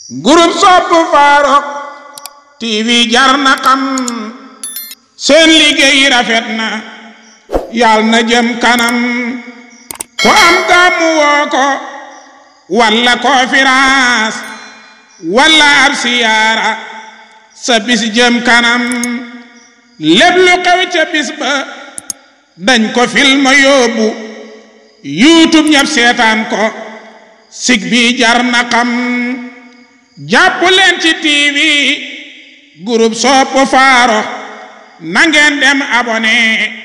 groupe sopp Farokh TV jar na xam seen liggéey rafet na yal na jëm kanam ku am gàmmu woo ko walla conférence walla ab siyaara sa bis jëm kanam lépp lu xew ca bis ba dañ ko film yóbbu youtube ñëpp seetaan ko sig bi jar na xam jàpp leen ci tv groupe sopp Farokh na ngeen dem abonné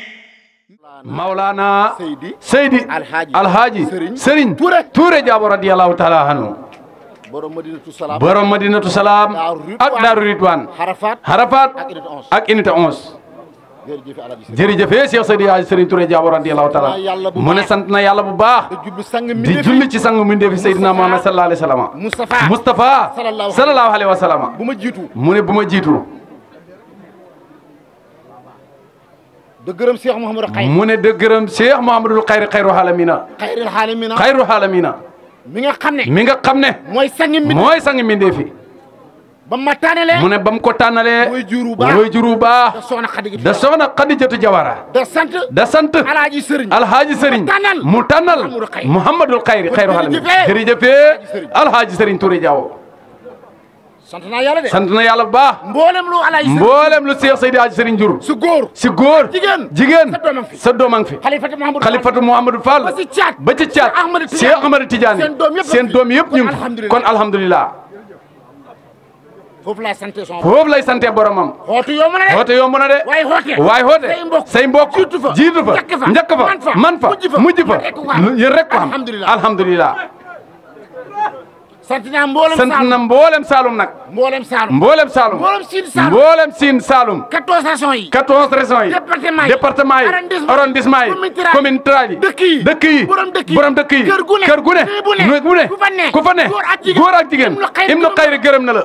Maulana Seydi Seydi Alhaji Alhaji Serigne Serigne Touré. Touré Diabo radiyallahu taala anhu borom Madinatu Salaam borom Madinatu Salaam Daaru Ridwaan. ak Daaru Ridwaan Harafat Harafat ak unité 11 ak unité 11 jërëjëf Alhaji Seydi jërëjëf Cheikh Seydi Hadji Serigne Touré Diabo radiyallahu taala sant na yàlla bu mu ne baax. sant na yàlla bu baax da jublu sang mi di julli ci sangu mbindeefi Seydina Muhammad sallallahu alayhi wa sallam Moustapha Moustapha Sallallahu sallallahu alayhi wa sallam bu ma jiitu mu ne bu ma jiitu da gërëm Cheikh Mouhamadou Xayr mu ne de gërëm Cheikh Mouhamadul Xayri xayru xaalamina xayril xaalimina xayru xaalamina mi nga xam ne mi nga xam ne mooy sang mi mooy sangi mbindeefi ba ma tànnalee mu ne ba mu ko tànnalee mooy juru baax mooy juru baax da soxna Xadi da soxna Xadijatu Jawara da sant da sant Alhaji Sëriñ alhaaji sëriñ tànnal mu tànnal Mouhamadou Xayr. Mouhamadul Xayri xayru xaalamina jërëjëfee. jërëjëfee Sëriñ. alhaaji sëriñ Touré Diawo sant naa yàlla de sant na yàlla bu baax mboolem lu Alhaji Sëriñ mboolem lu Cheikh Seydi Hadji Sëriñ jur su góor si góor jigéen. jigéen sa doom a ngi fi. sa doom a ngi fi xalifatu Mouhamadou xalifatu Mouhamadou Fall ba ci caat. ba ci caat Cheikh Ahmadou Tidiane. Cheikh Ahmadou Tidiane seen doom yëpp seen fi. doom yëpp ñu kon ngi fi. alhamdulilah. kon alhamdulilah foofu laa sant son foofu lay sante boromam xootu yomb na de xoote yomb na de waaye xoote waaye xoote say mbokk say mbokk jiitu fa jiitu fa njëkk fa njëkk fa man fa man fa mujj fa mujj fa man rek ko am. yéen rek ko am Alhamdulilah. alhamdulilah sant naa mboolem sant Saalum na mboolem Saalum nag mboolem Saalum mboolem Saalum mboolem Siin Saalum mboolem Siin Saalum 14 régions yi 14 régions yi Département yi. département yi Arrondissement. arrondissement yi Commune Tiraay. commune Tiraay yi dëkk yi. dëkk yi borom dëkk yi. borom dëkk yi kër gu ne. kër gu ne néeg bu ne. néeg bu ne ku fa ne. ku fa ne góor ak jigéen. góor ak jigéen Ibnu Xayri Ibnu gërëm Xayri gërëm na la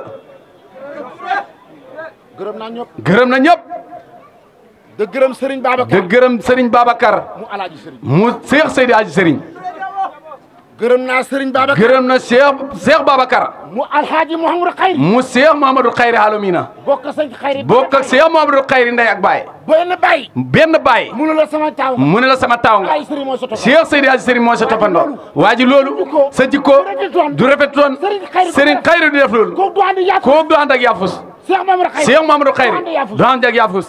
gërëm naa ñëpp gërëm na ñëpp de gërëm Serigne de Babacar gërëm Serigne Babacar mu Alaaji Serigne mu Cheikh Seydi Hadji Serigne gërëm naa Serigne Babacar gërëm na Cheikh Cheikh Babacar mu Alhaaji Mouhamadou Xayri mu Cheikh Mamadou Xayri Alumina bokk sañ Xayri bokk ak Cheikh Mamadou Xayri ndey ak baay benn bay benn baay munu la sama taaw mu ne la sama taaw nga ay Serigne moo sa topp Cheikh Seydi Hadji Serigne moo sa toppandoo waa ji loolu sa jikko du rafetoon Serigne Xayri du def loolu kooku du andi yàpp kooku du ànd ak yaafus Cheikh Mamadou Xayri Cheikh Mamadou du andi Xayri yàpp du ànd ak yaafus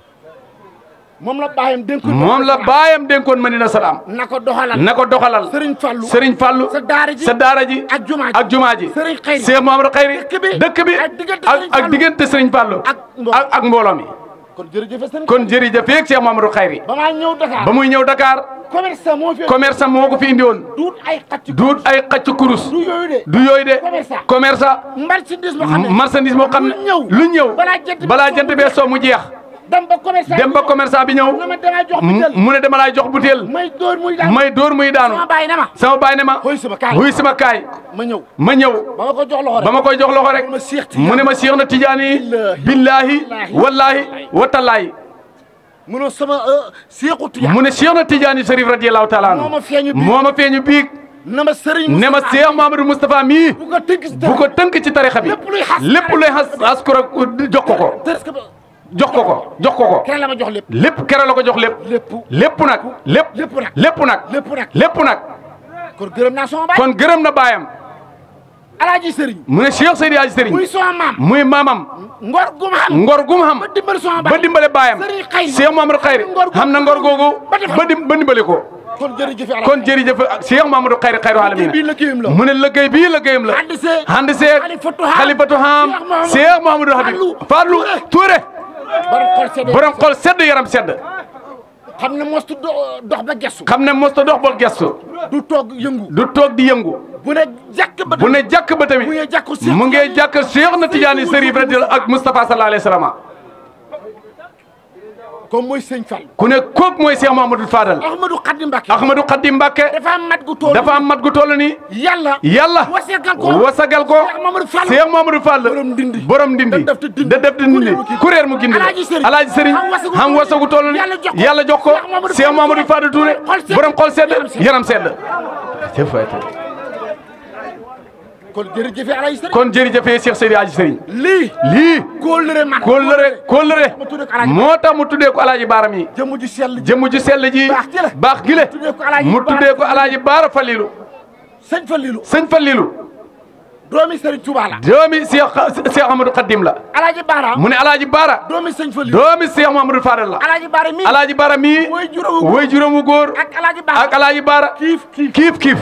moom la bàyyam dénkoon moom la baayam dénkoon Madina Salaam na ko doxalal na ko doxalal Serigne Fallou Serigne Fallou sa daara ji sa daara ji ak jumaa ji ak jumaa ji Serigne Xayri Cheikh Mamadou Xayri dëkk bi dëkk bi ak diggante ak Serigne ak Fallou. diggante Serigne Fallou ak mbooloo. ak ak mbooloo mi kon jërëjëf Serigne kon jërëjëf yeeg Cheikh Mamadou Xayri ba maa ñëw Dakar ba muy ñëw Dakar commerçant moo fi commerçant moo ko fi indi woon duut ay xacc duut ay xacc kurus du yooyu de du yooyu de Commerçant. commerçant marchandise moo xam ne marchandise moo xam ne lu ñëw lu ñëw balaa jant bi balaa soo jant mu bee soo mu jeex dem ba commerçant dem ba commerçant bi ñëw na ma damay jox mu butéel mu ne dama laay jox butéel may dóor muy daal may dóor muy daanu sama bàyyi na ma sama baay ne ma Xuy sama kaay. xuy sama kaay ma ñëw ma ñëw ba ma ko jox loxo rek ba ma koy jox loxo rek ma Cheikh Tidiane. mu ne ma Cheikh na Tidiane yi Billaahi. billaahi Wallaahi. wallaahi watallaahi munoo sama Seexu Tijaan mu ne Cheikh na Tidiane Chérif radiyallahu taala anhu Moo ma feeñu biig. moo ma feeñu biig na ma Serigne ne ma Moustapha Cheikh Mamadou Moustapha mii bu ko tënk si bu ko tënk ci tarixa bi Lépp luy xas- lépp luy xas askura jox ko ko tërës ka ba jox ko ko jox ko ko keneen la ma jox lépp lépp kere la ko jox lépp lépp lépp nag lépp lépp nag. lépp nag lépp nag lépp nag kon gërëm naa sama baay kon gërëm na baayam Alaaji Serigne mu ne Cheikh Seydi Hadji Serigne muy sama maam muy maamam ngor gu ma xam ngor gu mu xam ba dimbali sama baay ba dimbale baayam Serigne Xayri Cheikh Mamadou Xayri ngor gu- xam na ngor googu ba def- ba dim ba dimbale ko kon jërëjëf Alaaji kon jërëjëf Cheikh Mamadou Xayri xayru Liggéey bii alamina liggéeyam la mu ne liggéey bii liggéeyam la Handi see handi seeg Xalifatu Haam xalifatu Haam Cheikh Mamadou Cheikh Mamadou Habib Fallou Fallou Touré borom xol sedd borom xol sedd yaram sedd xam ne mostu do- dox ba gestu xam ne mosta dox bol gestu du toog yëngu du toog di yëngu bu ne jàkk ba bu ne jàkk ba tamit mu ngi jàkku Cheikh mu ngi jàkk Cheikh na Tidiane Chérif radiyallahu ak Moustapha sallallahu alayhi wa sallam comme mooy sëñ Fall ku ne kooku mooy Cheikh Mamadou Fadal Ahmadou Khadim Mbacké Ahmadou Khadim Mbacké dafa am mat gu tool dafa am mat gu toll nii yàlla yàlla wasegal ko wasagal ko Cheikh Mamadou Fall Cheikh Mamadou Fall borom ndindi borom ndindi da def te dindi. da def te dindi kuréer mu gindi Alaaji Sëriñ alaaji sëriñ xam wasagu xam toll wasagu toll ni yàlla jox ko yàlla jox ko Cheikh Mamadou Cheikh Mamadou Fall Fall Touré xol sedd borom xol sedd yaram sedd. yaram sedd kon kon jërëjëf Alaaji Sëriñ kon jërëjëfee Cheikh Seydi Hadji Sëriñ lii lii kóllëre man kóllëre kóllëre ma tuddee ko Alaaji moo tax mu tuddee ko alaaji baara mi jëmm ji sell ji jëmm ju sell ji Baax gi la. baax gi le tuddee ko Alaaji mu Baara tuddee ko alaaji baara Falilu sëñ Fallilu sëñ Falilu doomi Sëriñ Tuubaa la doomi Cheikh Cheikh Amadou Khadim la Alaaji Baara mu ne alaaji baara doomi sëñ Fallilu doomi Cheikh Mamadou Fadel la Alaaji Baara mi alaaji baara mi mooy juróomu góor. way juróomu góor ak Alaaji Baara ak alaaji baara kiif kiif kiif kiif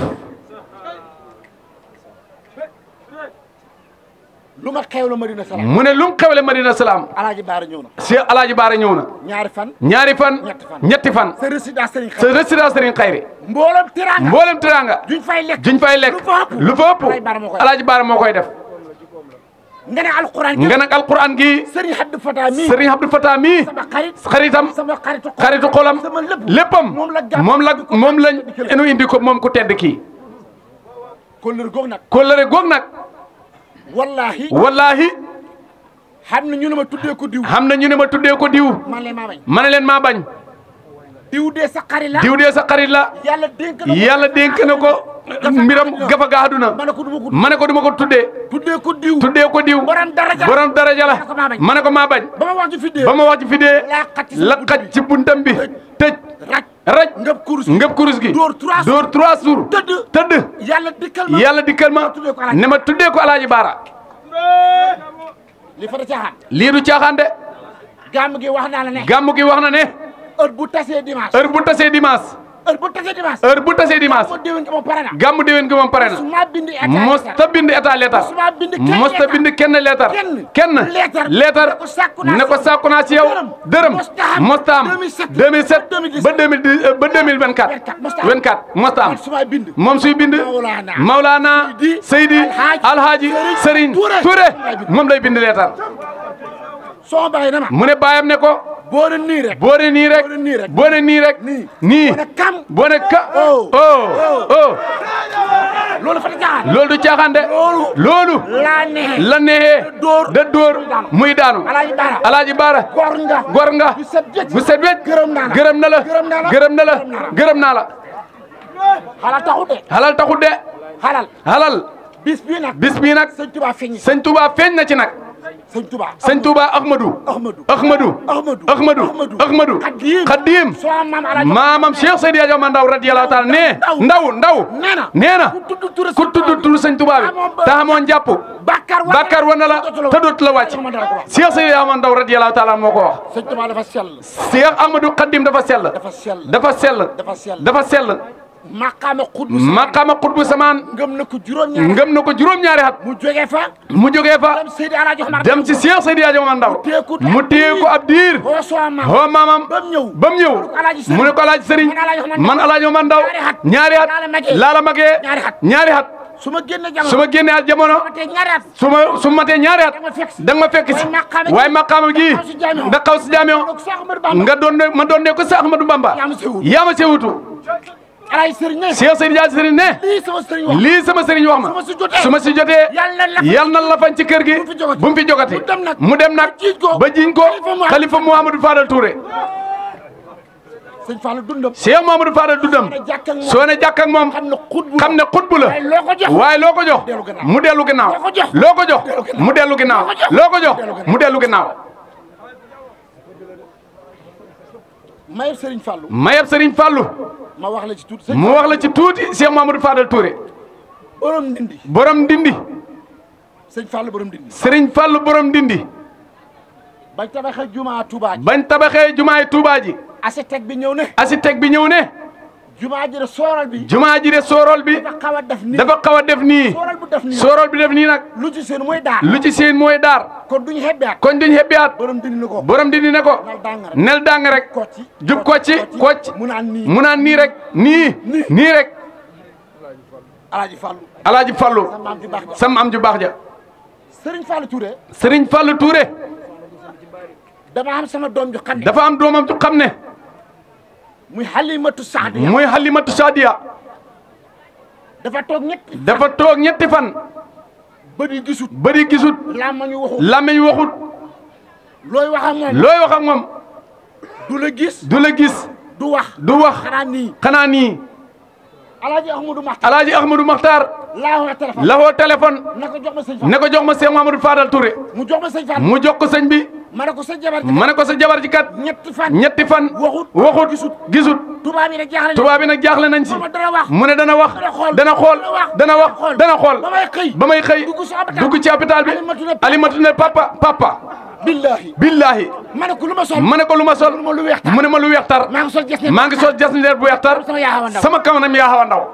lu ma xew la Madina Salaam mu ne lu mu xewle Madina Salaam Alaaji Baara ñëw na Cheikh alaaji baara ñëw na ñaari fan ñaari fan Ñetti fan. ñetti fan sa résidence Sëriñ sa Xayri résidence Serigne Khayri mboolem teraanga mboolem teraanga duñ fay lekk juñ fay lekk lu fa ëpp lu fa ëpp Alaaji Baara moo koy alaaji baara moo koy def nga ne alquran nga nag alquran gi Sëriñ Abdou Fatah mi Serigne Abdou Fatah mi sama xarit xaritam sama xaritu xol xaritu xolam sama lépp léppam moom la gàmm moom la moom lañ enu indi ko moom ku tedd kii kóllëre goog nag kóllëre goog nag wallahi wallahi xam na ñu ne ma tuddee ko diw xam na ñu ne ma tuddee ko diw man leen maa bañ ma ne leen maa bañ diw dee sa xarit la diw dee sa xarit la yàlla dénk na ko yàlla dénk na ko mbiram gafa ga àdduna ma ne ko duma ko ma ne ko duma ko tuddee tuddee ko diw tuddee ko diw borom daraja borom daraja la ma ne ko maa bañ. ma ne ko maa bañ ba ma wax ci fi dee ba ma wax ci fi dee laa xaj ci la xaj ci buntam bi tëj raj raj ngëb kurus ngëb kurus gi Dóor trois jours. dóor trois jours tëdd tëdd yàlla dikkal ma yàlla dikkal ma tuddee ko Alaaji. ne ma tuddee ko alaaji baara li fa da caaxaan lii du caaxaan de gàmm gi wax naa la ne gàmmu gi wax na ne heure bu tasee dimanche heure bu tasee dimanche heure bu tasee dimanche heure bu tasee dimanche moo déwén ko moom pare na gàmmu déwén gi moom pare na su ma bindi état mosta bind état leetar Mosuma bind kenn mosta leetar. bind kenn leetar Kenn. kenn Leetar. leetar Ne ko sàkku naa ne ko ci yow. sàkku naa ci yow Dërëm. dërëm Mosta am. mosta am 2007 2007 ba 2010 ba 2024 Mosta am. 24 mosta am man su ma bind moom suy bind Mawlaana. Mawlaana Seydi Seydi Alhaaji Alhaaji Serigne Serigne Touré. Touré Moom lay bind. moom lay bind leetar soo bàyyi na ma mu ne baayam ne ko boo ne nii rek boo ne nii rek Boo ne nii rek. boo ne nii rek nii nii boo ne kam boo ne ka Oh. oh oh loolu fa da caaxaan loolu du caaxaan de Loolu. loolu laa neexee la neexee dóor. da dóor muy daanu Alaaji Baara alaaji baara gor nga gor nga bu set wecc bu set wecc gërëm naa la gërëm na la gërëm naa la gërëm na la gërëm naa la xala taxut de halal taxut de xalal halal bis bii nag bis bii nag sëñ Tuba feeñ sëñ Touba feeñ na ci nag sëñ Tuba sëñ Touba Ahmadou Ahmadou Ahmadou Ahmadou Ahmadou Ahmadou Xadim Xadim soo maam Alaaji maamam Cheikh Seydi Hadji Omar Ndaw radiyallahu taala ne ndaw ndaw nee na nee na ku tudd tur ku tudd turu sëñ Touba bi te amoon jàpp Bàkkaar war bàkkaar war na la te dootu la wàcc Cheikh Seydi Hadji Omar Ndaw radiyallahu taala moo ko wax sëñ Tuba dafa sell Cheikh Ahmadou Khadim dafa sell dafa sell dafa sell dafa sell dafa sell maqaama xudbu maqaama xutbu samaan ngëm na ko juróom-ñaar ngëm na ko juróom-ñaari at mu jógee fa mu jógee fa dem Seydi Alaaji Omar dem ci Cheikh Seydi Hadji Omar Ndaw téye ko mu téye ko ab diir boo soo maam hoo maamam ba mu ñëw ba mu ñëw mu ne ko alaaji sëriñ man alaaji Omar Ndaw ñaari at laa la magee ñaari at ñaari at su ma génne jamono su ma génnee at jamono ma tey ñaari at su ma su ma matee ñaari at da nga ma fekk si waaye maqaama gi nga xaw si jaameo donc Cheikh Ahmadou Bamba nga doon ma doon ne ko sa Ahmadou Bamba yaa ma sewut yaa ma sewutu Alaaji Sëriñ ne Cheikh Seydi Hadji Sëriñ ne lii sama sëriñ wax lii sama sëriñ wax su ma ma si jotee su ma si jotee yàlla na la yal na la fañ ci kër gi bu mu fi jogati. bu mu fi jogati mu dem nag. mu dem nag ba jiiñ ko. ba jiñ ko Xalifa Mouhamadou xalifa Mouhamadou Fadal Touré sëñ Fallou dundam Cheikh Mouhamadou Fadal dundam jàkk ak moom. soo ne jàkk ak moom xam ne xutbu xam ne xutbu la waaye loo ko jox waaye loo ko jox dellu gannaaw. mu dellu ginnaaw Loo ko jox. loo ko jox dellu gannaaw. mu dellu ginnaaw Loo ko jox. loo ko jox dellu gannaaw. mu dellu ginnaaw mayeb Sëriñ Fallou mayeb Serigne Fallou ma wax la ci tuuti sëñ mu wax la ci tuuti Cheikh Mouhamadou Fadal Touré borom ndindi borom ndindi sëñ Fallou borom ndindi Serigne Fallou borom ndindi bañ tabaxee jumaa Touba ji bañ tabaxee jumaay Touba ji architecte bi ñëw ne architecte bi ñëw ne jumaa ji de sooral bi jumaa ji de soorol bi dafa xaw a def nii dafa xaw a def nii sooral bu def nii soorol bi def nii nag lu ci seen mooy daal lu ci seen mooy daar kon duñu xebbeat koñ duñ xebbiyaat borom dindi na ko borom dindi ne ko nal dàng rek nel dàng rek kocci jub kocci kocc mu naan nii mu naan nii rek nii nii rek Alaaji Fallou alaaji Fallu sa maam ju baax ja sam am ju baax ja Sëriñ Fallou Touré Serigne Fallu Touré dama am sama doom ju xam ne dafa am doomam ju xam ne muy Halimatu Saadiya muy Halimatu Saadiya dafa toog ñett dafa toog ñetti fan bët yi gisut bëri gisut làmmañu waxut làmmiñ waxut looy wax ak moom looy wax ak moom du la gis du la gis du wax du wax xanaa nii xanaa nii alaaji ahmadou maxtar alaaji ahmadou maxtar laa wax téléphone la woo téléphone na ko jox ma sëñ Fall ne ko jox ma Cheikh Mamadou Fadal Touré mu jox ma sëñ Fall mu jox ko sëñ bi ma ne ko sa jabar ji ma ne ko sa jabar ji kat ñetti fan ñetti fan waxut waxut gisut gisut tubaab yi nag jaaxle tubaab bi nag jaaxle nañ si Mooma dana wax mu ne dana wax dana xool dana xool dana wax dana xool ba may xëy ba may xëy dugg ci hôpital dugg ci hôpital bi Alimatu ne alimatu ne papa papa billahi billahi ma ne ko lu ma sol ma ne ko lu ma sol ma lu weex tar mu ne ma lu weex tar maa ngi sol ges ne maa ngi sol jas bu weex tar sama yaa xaw a ndaw sama kanam yaa xaw a ndaw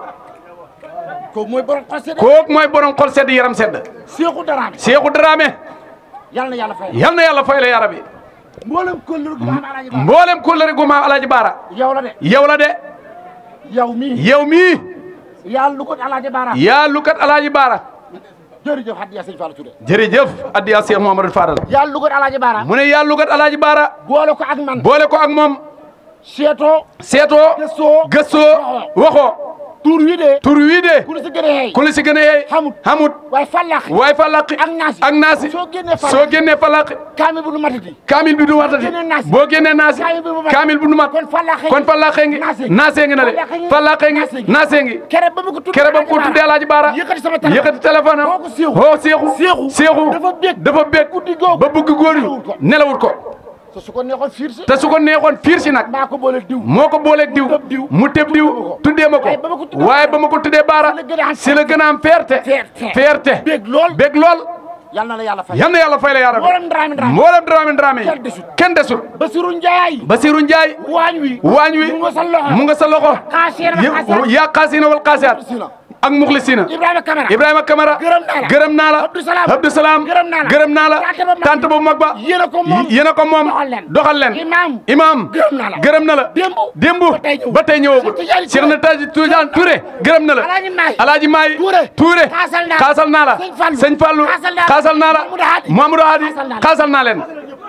ko mooy borom xol sedd kooku mooy borom xol sedd yaram sedd Seexu Daraame Seexu Dramé yàlla na yàlla fay yal na yàlla fay la yara bi mboolem kóllëre gu ma am alaaji Ba mboolem kóllëre gu ma alaaji baara yow la de yow la de yow mii yow mii yàlla lu ko alaaji Baara yaa lukat alaaji baara jërëjëf hadiya sëñ Fall Touré jërëjëf addiya Cheikh Mouhamadou Fadal yàlla lu ko alaaji Baara mu ne yaa lukat alaaji baara boole ko ak man boole ko ak moom seetoo seetoo gëstoo gëstoo waxoo tur wi de tur wii de ku la si gën a xeey ku la si gën a yeey xamut xamut waaye fàllaax waaye falaqi ak naasi ak naasi soo génnee falaq soo génnee falaqi kaami bu nu matati kaamil bi du watati génnee naasi. boo génnee naasi Kaamil bi du mat. kaamil bi du mat kon falaqee kon falaqee ngi naasee. naasee ngi na le Falaqee ngi. falaqee ngi naasee ngi. naasee ngi kere ba mu ko tuddee kere ba mu ko tuddee alaaji baara yëkkati sama téléphone yëkkati téléphone am woo ko Seexu. woo seexu Seexu. seexu dafa bég. dafa bég guddi googu. ba bëgg góor yi nelawut ko. nelawut ko te su ko neexoon fiir si te su ko neexoon fiir si nag maa ko boole diw moo ko booleeg diw tëb diw. mu tëb diw tuddee ma ko waaye ba ma ko tuddee waaye ba ma ko tuddee baara si la gën a am si la gën a am fierté Fierté. fierté bég lool bég lool yal na la yàlla fay yal na yàlla fay la yaa rabbi mboolem Dramé Dramé mboolem Dramé Dramé Kenn desul. kenn desul Basiru Njaay Basiru Njaay waañ wi waañ wi mu nga sa loxo mu nga sa loxo Xaasiina wa Yë- xaasiyaat. yaa xaasina wal xaasiyaat Muxlisina. ak muxlisina Ibrahima Kamara Ibrahima Kamara Gërëm naa la. gërëm naa la Abdou Salaam. Abdou Salaam Gërëm naa la. gërëm naa la Tante ba mag tante bu mag ba yéen a ko moom yéen a ko moom doxal leen. doxal leen Imaam. imaam Gërëm naa la. gërëm na la Démb. démb Ba tey ñëw. ba tey ñëwagul Cheikh Tidiane Cheikh na Taji Tidiane Touré gërëm na la Alaaji Maay. Alaaji Maay Touré. Touré Xaasal naa la. xaasal naa la Sëñ Fallou. Sëñ Fallou Xaasal naa la. xaasal naa la Mamadou Hadi. Mamadou Hadi Xaasal naa la. xaasal naa leen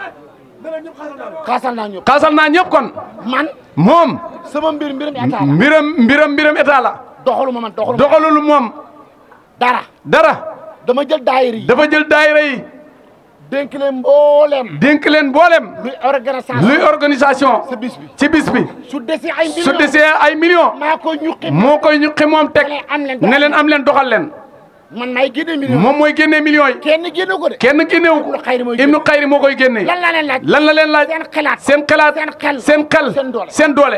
xaasal naa ñëpp xaasal naa ñëpp kon man moom sama mbir mbiram état la mbiram mbiram mbiram état la doxaluma man doxaluma doxalul moom dara dara dama jël daayir yi dafa jël daayira yi dénk leen mbooleem dénk leen boolem luy organisation luy organisation sa bis bi ci bis bi su desee ay su millions desee ay millions maa ko ñuqi moo koy ñuqi moom teg Ne am leen ne leen am leen doxal leen man maay génne million moom mooy génnee millions yi kenn génne ko de kenn génnewu ko Ibnu Xayri mooy Ibnu Xayri moo koy génnee lan laa leen laaj lan la leen laaj seen xalaat seen xalaat seen xel seen xel seen doole seen doole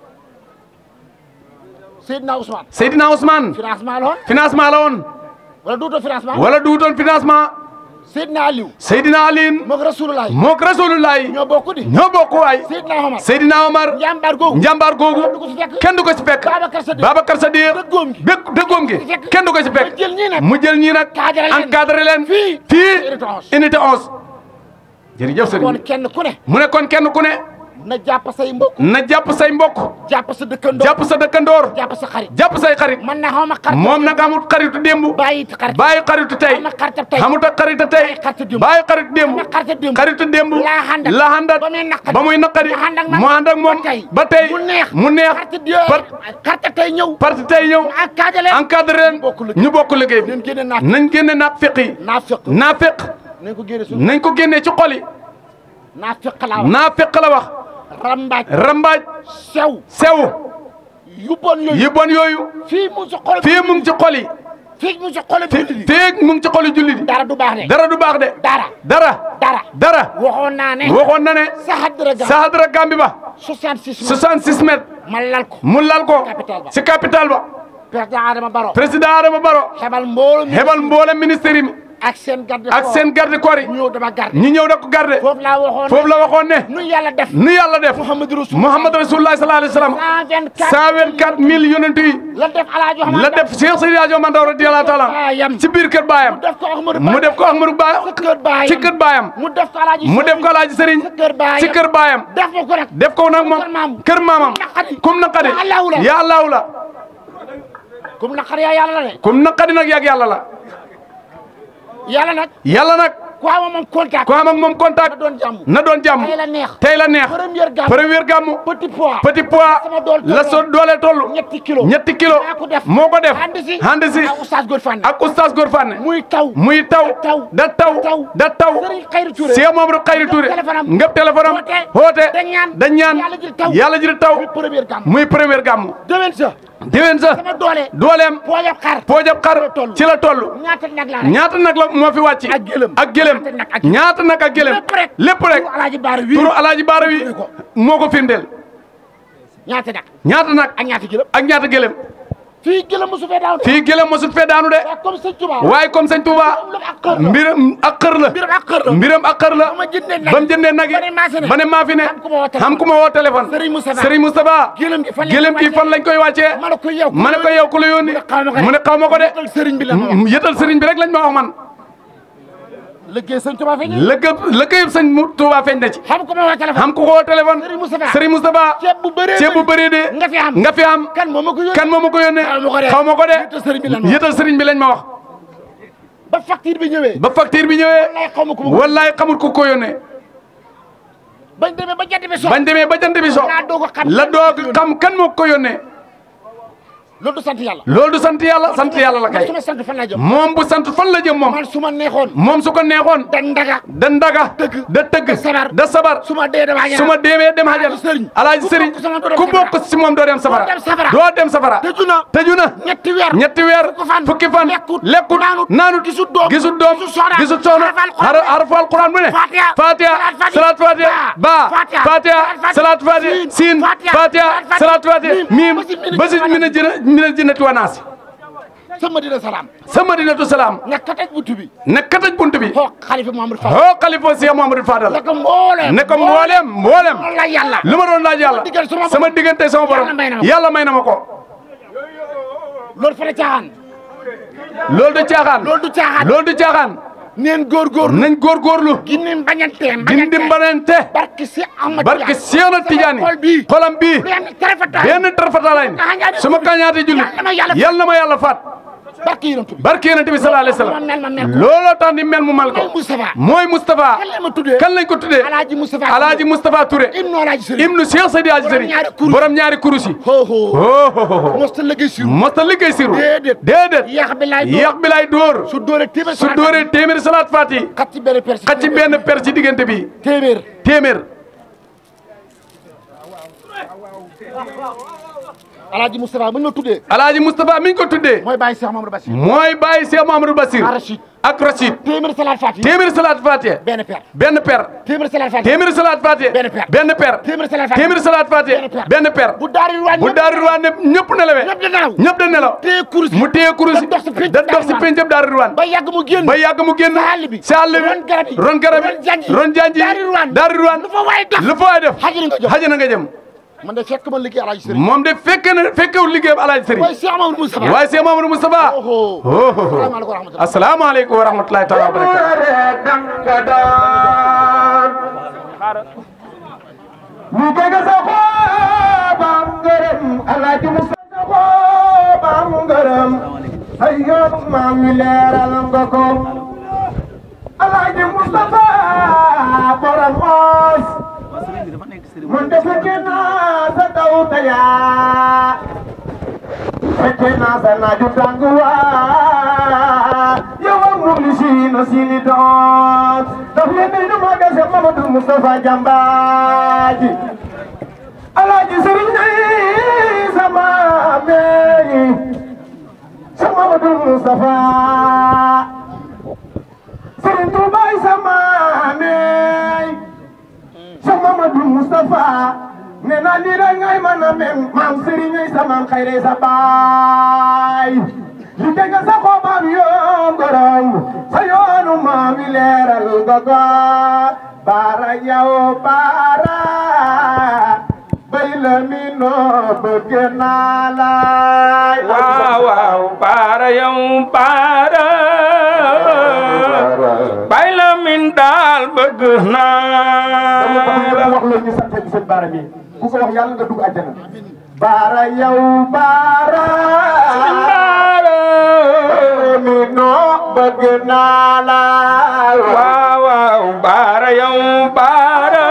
Seydina Ousmane Seydina Ousmane financement la woon financement la woon wala duutoo financement wala duutoon financement Seydina Aliou Seydina Aline moog Rasulullah mook Rasulullahi ñoo bokk di ñoo bokk waay Seydina Omar Seydina Omar njàmbaar googu njàmbaar googu du ko si fekk kenn du ko ci fekk Babacar Sadiq Babacar Sadiq dëggoom gi bég dëggoom gi fekk. kenn du ko ci fekk mu jël ñii nag mu jël ñii nag Encadré leen. encadré leen Fii. fii Unité onze. unité 11 jërëjëf sëriñ kon bi kenn ku ne mu ne kon kenn ku ne na jàpp say mbokk na jàpp say mbokk jàpp sa dëkkandoo jàpp sa dëkkandoor jàpp sa xarit jàpp say xarit man na xaw ma xarit moom nag amul xaritu démb bàyyi it xarit bàyyi xaritu tey Am na xaritu tey. amut ak xaritu tey Bàyyi xaritu démb. bàyyi xaritu démb Am na xaritu démb. xaritu démb laa xandat. la xandat ba muy naqari. ba muy naqari mu ànd ak man. mu ànd ak moom ba tey. ba tey mu neex. mu neex xaritu démb par xaritu tey ñëw parti tey ñëw encadré leen encadré leen bokk liggéey. ñu bokk liggéey bi leen génne naaf nañ génne naaf feq yi naa fekk naa feq nañ ko génne suñu nañ ko génnee ci xol yi naa fekk laa wax naa feq la wax rambaaj rambaaj sew sew yu bon yooyu yi bon yooyu fii mu si xol fii mu ngi ci xol yi fii mu si xol fi bi feeg mu ngi ci xol yi jullit yi dara du baax de dara du baax de dara dara dara dara waxoon naa ne waxoon na ne sa xaddara ga sahadra gambi ba 66 66 mètres ma lal ko mu lal ko Capital ba. ci capital ba président Adama Barrow président Adama Barrow xebal mbooloo mi hebal mboolem ministère yi ak seen garde ak seen garde corps yi ñu ñëw dama garde ñi ñëw da ko garde foofu laa waxoon foofu la waxoon ne nu yàlla def nu yàlla def Muhammadu Rasul Muhammad Rasulullah sallallahu alayhi wa sallam 124 124 mille yonent yi la def alaaji Muhammad la def Cheikh Seydi Hadji Omar Ndaw radiyallahu taala baayam ci biir kër baayam def ko Ahmadou mu def ko Ahmadou Ba sa kër baayam ci kër baayam mu def ko alaaji mu def ko Alaaji Sëriñ sa kër baayam ci kër baayam def ko ko rek def ko nag moom kër maam. kër maamam naqadi. kum naqadi Ya Allahu la. ya Allahu la comme naqar yaa yàlla la de kum naqadi nag yàgg yàlla la yàlla nag yàlla nag ku am moom contact ku am ak moom contact na doon jàmm na doon jàmm tey la neex tey la neex première gamme première gàmmu petit pois petit pois sama dool la so doole toll ñetti kilo ñetti kilo maa ko def moo ko def ànd si ànd si ak oustaz Góor Fane ak oustaz Góor Fane muy taw muy taw taw da taw taw da taw Serigne Khayri Touré Cheikh Mamadou Khayri Touré téléphone am ngëp téléphone am woote woote dañ ñaan dañ ñaan yàlla jël taw yàlla jël taw muy première gamme muy première gàmmu déwén sa déwén sa sama doole dooleem poojab xar poojab xar ci la toll ñaata nag laa rek ñaata nag la moo fi wàcc Ak gëlëm. ak gëlëm Ñaata nag ak- ñaata nag ak gëlëm lépp rek lépp rek turu alaaji baara wii turu alaaji baara wi Firndeel ko. moo ko firndeel ñaata nag ñaata nag ak ñaata gëlëm ak ñaata gëlëm fii gëlëm mosu fee daaw de fii gëlëm mosut fee daanu de waaye comme sëñ Tuubaa waaye comme sëñ Touba mbiram ak xër la mbiram ak xër la mbiram ak xër la mbiram ak xër la ba ma jëndee nag ba mu jëndee nag yi ba ne maa fi ne ba ne maa fi ne xam ku ma woo téléphone. xam ku ma woo téléphone Serigne Moustapha. Serigne Moustapha gëlëm gi fan lañ gëlëm koy gi fan lañ koy wàccee ma ne ko yow ma ne ko yow ku la yónni mu ne xaw ma ko de. mu ne xaw ma ko de Yëtal sëriñ bi la ma wax. yëtal sëriñ bi rek lañ ma wax man liggéey sëñ Tuubaa feeñ lëkkëb lëkkëyëb sëñ mu Touba feeñ na ci xam ko ma woo téléphone xam ku ko woo téléphone Serigne Moustapha. Serigne Moustapha ceeb bu bëree ceeb bu bëree de nga fi am nga fi am kan moo ma ko yónnee kan moo ma ko yónnee Xaw ma ko de. xaw ma ko Yëtal sëriñ bi lañ ma de wax. yëtal sëriñ bi lañ ma wax ba facture bi ñëwee ba facture bi ñëwee wallaay xaw ma ko ma ko wallaay xamul ku ko yónnee bañ demee ba jant bi so bañ demee ba jant bi so laa doog a xam la doog xam kan moo ko yónnee loolu du sant yàlla loolu du sant yàlla sant yàlla la man kay su ma sant fan laa jëm moom bu sant fan la jëm moom man su ma neexoon moom su ko neexoon da ndaga da ndaga Tëgg. da tëgg Da sabar. da sabar su ma dee damaa su ma deemee dem hajar sëriñ. alaaji Ku sëriñ bokk sama doo dem ku safara. bokk si moom doo dem safara Doo dem safara. doo dem safara tëju na tëju na ñetti weer ñetti weer fukki fan fukki fan lekkut lekkut naanut naanut gisut doom gisut doom gisut soxna gisut soxna xarafal Alxuraan har- harfu alquran bu ne Fatiha fatiha salaat salaat fatiha ba Fatiha fatiha salaat fatiha siin fatiha salaat fatiha miim basit mina jina mina jinnati wa naasi sama dina salaam sa madinatu salaam nga kataj buntu bi ne kataj bunt bi xool xalifa Mamadou Fall hoo xalifa Cheikh Mamadou Fadal ne ko mbooleem ne ko mboolem mboolem loolu la yàlla lu ma doon laaj yàlla diggante sama borom. sama diggante sama borom Yàlla may na ma ko. yàlla may na ma ko loolu fa la caaxaan loolu du caaxaan loolu du caaxaan loolu du caaxaan neen góorgóorlu nañ góorgóorlu ginnin bañanteem dindi mbanente barke si Ahmad barke Seexna Tijaani xol bii xolam bii lu yam tarafata benn tarfatalaay su ma kañaati julli Yàlla ma yàlla yàlla na ma yàlla faat barke yonent bi barke Yonent bi sallallahu alayhi wa Ma mel ma mel sallam ko. looloo tax ni mel mu mal ko mooy Moustapha mooy Moustapha kan la ma tuddee kan lañ ko tuddee Alaaji Moustapha Alaaji Moustapha Touré ibnu Alaaji Sëriñ ibnu Cheikh Seydi Hadji Borom Sëriñ ñaari kurus. borom ñaari kurus yi ho ho oh mosta liggéey si mosta liggéey siru Déedéet. déedéet yàq bi laay yàq bi lay dóor su dóoree téeméer su dóoree téeméeri salaat faati xat ci benn persi xaj ci benn per ci diggante bi téeméer téeméer Alaaji Moustapha bu ñu ma tuddee alaaji Moustapha mi ngi ko tuddee mooy bàyyi Cheikh Mamadou Bassir mooy bàyyi Cheikh Mamadou Bassir ak Rachid ak Rachid téeméer salaat fati téeméeri salaat faati benn per benn per téeméer salaat fati téeméeri salaat faati Benn per. benn per téeméer salaat fati téeméeri salaat faati Benn per. benn per bu daari ruwaan bu daaru ruwaan ne ñëpp nelawee ñëpp di nelaw ñëpp da nelaw téye kurus mu téye kurus da dox si pénc da dox si Daaru péncëb daaru ruwaan ba yàgg mu génn ba yàgg mu génn si àll bi si àll bi ron garab yi ron garab ron janj yi ron janj yi Daaru Ruwaan daaru ruwaan lu fa waay def lu fa waay def xaji na nga jox xaji na nga jëm man de fekk ma liggéey Alaaji Sëriñ moom de fekke na fekkewul liggéeyam alaaji sëriñ waaye Cheikh Mamadou Moustapha waaye Cheikh Mamadou Moustapha oho oh salaamaaleykum wa rahmatulah asalaamaaleykum wa rahmatulahi taala wa barakatu mu jege sa xoobam ngërëm alaaji musa sa xoobam ngërëm ay yoon maam wi leeral nga ko alaaji mustafa borom oos man de fekke naa sa taw tayaa fekke naa sa naaju tàng waa yow ak muxlisiina siini doon daf leen di nu ma dese Mamadou Moustapha Jambaaji Alaaji Sëriñ ay sama meeyi sa Mamadou Moustapha Sëriñ Tuubaay sama meey sa Mamadou Moustapha nee naa lii rek ngay mën a mel maam Sëriñ ay sama xayre sa baay li dégg sa xoobam yoo ngorom sa yoonu maam yi leeral nga ko baara yow baara bay la mi noo bëgg naa la waaw waaw baara yow baara bay la min daal bëgg naa la wax la ñu sant seen baara mi ku ko wax yàlla nga dugg àjjana baara yow baara baara mi noo bëgg naa la waaw waaw baara yow baara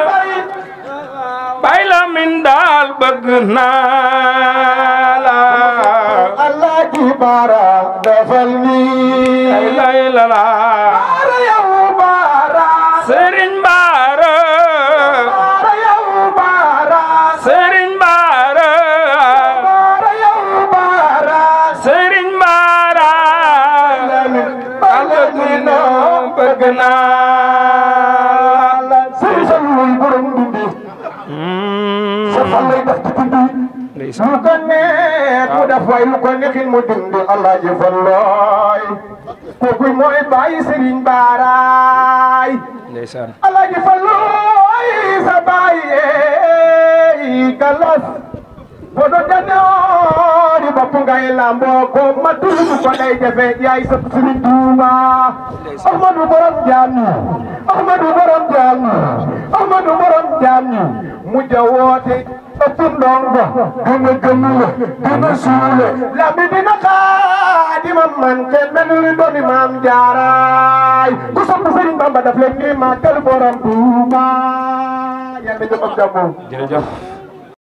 bay la min daal bëgg naa la Allah ki baara defal nii ay lay la la baara yow baara sëriñ baara baara yow baara sëriñ baara baara yow na bëgg naa la sëriñ sa luy borom dindi sa fan lay def ci dindi ndeysaan lu ko neex mu def way lu ko neexin mu dindi alaaji fallooy kooku mooy bàyyi sëriñ baaraay ndeysaan alaaji fallooy sa bàyyi galas bodo janoori bopp ngay lamboo ko matul ko day jafe yaay sa sëriñ Tuuba Ahmadu borom jaam ñi Ahmadu borom jaam ñi Ahmadu borom jaam ñi mujj a woote ëpp ndongo gën a gëmule gën a suule la mi dina xaadima man kenn mel ni dooni maam jaaraay ku sopp sëriñ Bamba daf leen ni màggal borom Tuuba yàlla jëm ak jàmm jërëjëf